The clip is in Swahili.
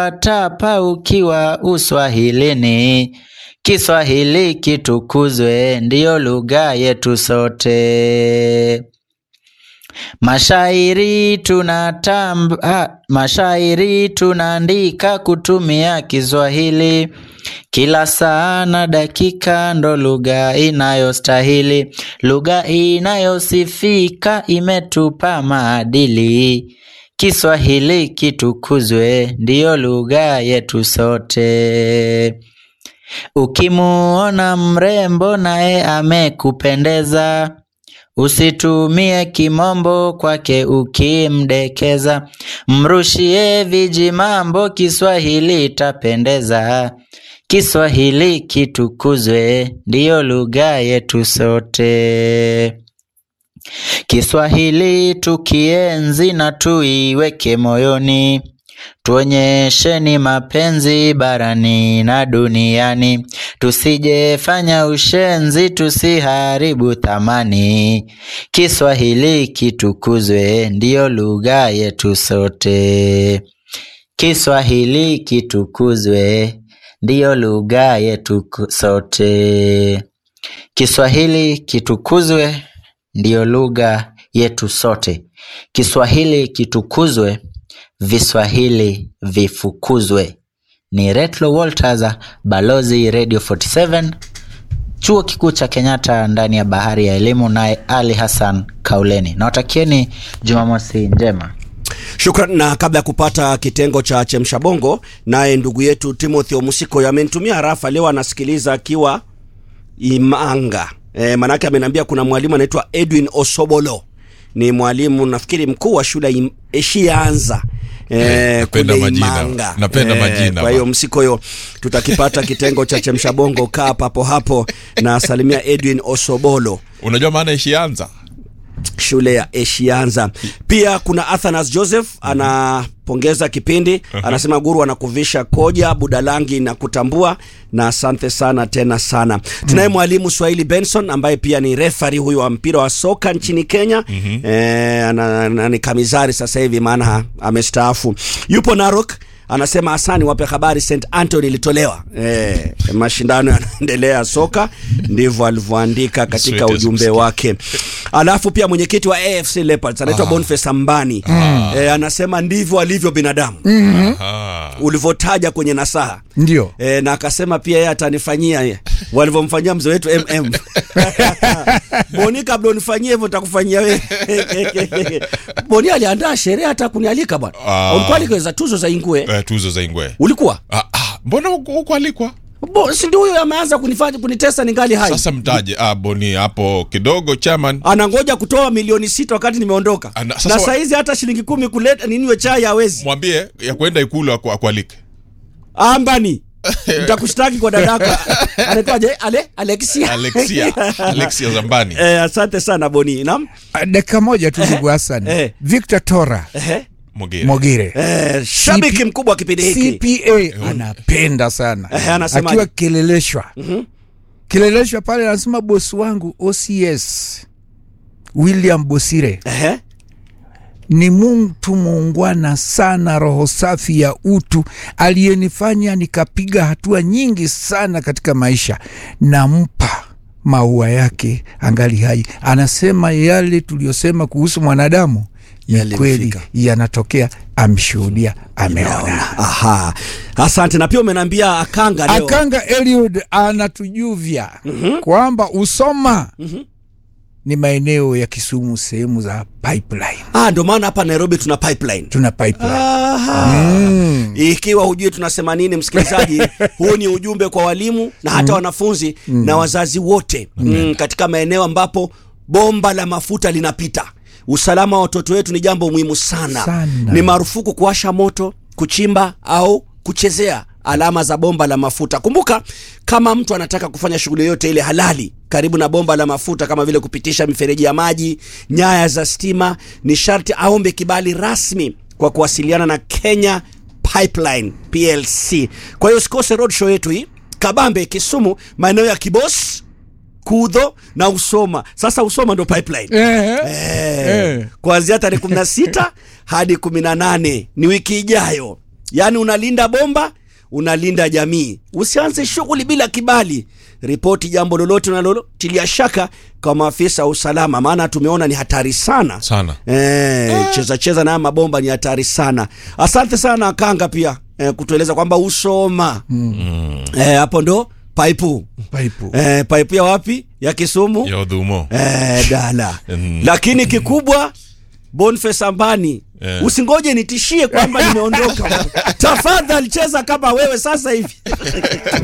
tapa ukiwa uswahilini. Kiswahili kitukuzwe, ndiyo lugha yetu sote. Mashairi tunatamba, ah, mashairi tunaandika kutumia Kiswahili kila saa na dakika, ndo lugha inayostahili, lugha inayosifika, imetupa maadili. Kiswahili kitukuzwe, ndiyo lugha yetu sote. Ukimuona mrembo naye amekupendeza, usitumie kimombo kwake ukimdekeza, mrushie viji mambo, Kiswahili itapendeza. Kiswahili kitukuzwe, ndiyo lugha yetu sote. Kiswahili tukienzi na tuiweke moyoni, tuonyesheni mapenzi barani na duniani, tusijefanya ushenzi, tusiharibu thamani. Kiswahili kitukuzwe, ndiyo lugha yetu sote. Kiswahili kitukuzwe, ndiyo lugha yetu sote. Kiswahili kitukuzwe, ndiyo lugha yetu sote. Kiswahili kitukuzwe, viswahili vifukuzwe. Ni Retlo Walters, balozi Radio 47, chuo kikuu cha Kenyatta, ndani ya bahari ya elimu, naye Ali Hassan Kauleni. Nawatakieni Jumamosi njema. Shukran. Na kabla ya kupata kitengo cha chemsha bongo, naye ndugu yetu Timothy Omusiko amenitumia harafa leo, anasikiliza akiwa Imanga. E, manake ameniambia kuna mwalimu anaitwa Edwin Osobolo, ni mwalimu nafikiri mkuu wa shule ya Eshianza Eh, napenda kule majina. Imanga. Napenda majina, Kwa hiyo ba. msiko hiyo tutakipata kitengo cha chemsha bongo, kaa papo hapo na salimia Edwin Osobolo unajua maana ishianza shule ya Eshianza. Pia kuna Athanas Joseph anapongeza kipindi, anasema guru anakuvisha koja budalangi na kutambua, na asante sana tena sana. Tunaye mwalimu Swahili Benson ambaye pia ni refari huyu wa mpira wa soka nchini Kenya. Eh, ana, ana, ni kamizari sasa hivi maana ha- amestaafu. Yupo Narok anasema asani wape habari St Anthony ilitolewa. Eh, mashindano yanaendelea ya soka, ndivyo alivyoandika katika Sweet as ujumbe msikia. wake. Alafu pia mwenyekiti wa AFC Leopards anaitwa Boniface Ambani eh, anasema ndivyo alivyo binadamu Aha. ulivyotaja kwenye nasaha ndio eh, na akasema pia yeye atanifanyia eh, walivyomfanyia mzee wetu MM Boni, kabla unifanyie hivyo takufanyia wewe. Boni aliandaa sherehe hata kunialika bwana. Ah. Ulikuwa alikaweza tuzo za Ingwe. Eh, tuzo za ingwe Ulikuwa? ah, ah, mbona huku huku alikwa Bo, si ndio huyo ameanza kunifanya kunitesa ningali hai. sasa mtaje ah, boni hapo kidogo chairman anangoja kutoa milioni sita wakati nimeondoka Ana- na sasa wa- saizi hata shilingi kumi kuleta niniwe chai hawezi mwambie ya kwenda ikulu aku- akualike ambani nitakushtaki kwa dadaka anaitwaje ale alexia alexia alexia zambani eh, asante sana boni nam Ah, dakika moja tu ndugu Hassan Eh. Victor Tora eh, Mogere. Mogire eh, shabiki CP mkubwa wa kipindi hiki CPA anapenda sana Eh, anasemaje? akiwa Kileleshwa Kileleshwa pale anasema bosi wangu OCS William Bosire eh, ni mtu muungwana sana, roho safi ya utu, aliyenifanya nikapiga hatua nyingi sana katika maisha. Nampa maua yake angali hai. Anasema yale tuliyosema kuhusu mwanadamu ni Yalimfika. kweli, yanatokea, amshuhudia, ameona. aha asante na pia umeniambia akanga leo Akanga Eliud anatujuvya kwamba Usoma ni maeneo ya Kisumu, sehemu za pipeline. ah, ndio maana hapa Nairobi tuna pipeline Tuna pipeline. Aha. Ikiwa hujui tunasema nini, msikilizaji, huu ni ujumbe kwa walimu na hata wanafunzi na wazazi wote mm, katika maeneo ambapo bomba la mafuta linapita. Usalama wa watoto wetu ni jambo muhimu sana. Sana. Ni marufuku kuwasha moto, kuchimba au kuchezea alama za bomba la mafuta. Kumbuka, kama mtu anataka kufanya shughuli yoyote ile halali karibu na bomba la mafuta kama vile kupitisha mifereji ya maji, nyaya za stima, ni sharti aombe kibali rasmi kwa kuwasiliana na Kenya Pipeline PLC. Kwa hiyo usikose road show yetu hii Kabambe, Kisumu, maeneo ya Kibos, Kudho na Usoma. Sasa Usoma ndo pipeline Eh, Eh, Eh. kuanzia tarehe 16 hadi 18 ni wiki ijayo. yaani unalinda bomba unalinda jamii usianze shughuli bila kibali ripoti jambo lolote unalotilia shaka kwa maafisa wa usalama maana tumeona ni hatari sana Sana. Eh, cheza cheza na haya mabomba ni hatari sana asante sana kanga pia eh, kutueleza kwamba usoma eh, hapo ndo paipu paipu eh, paipu ya wapi ya kisumu ya udhumo eh, dala Mm. lakini kikubwa Boniface Ambani Eh. usingoje nitishie kwamba nimeondoka tafadhali cheza kama wewe sasa hivi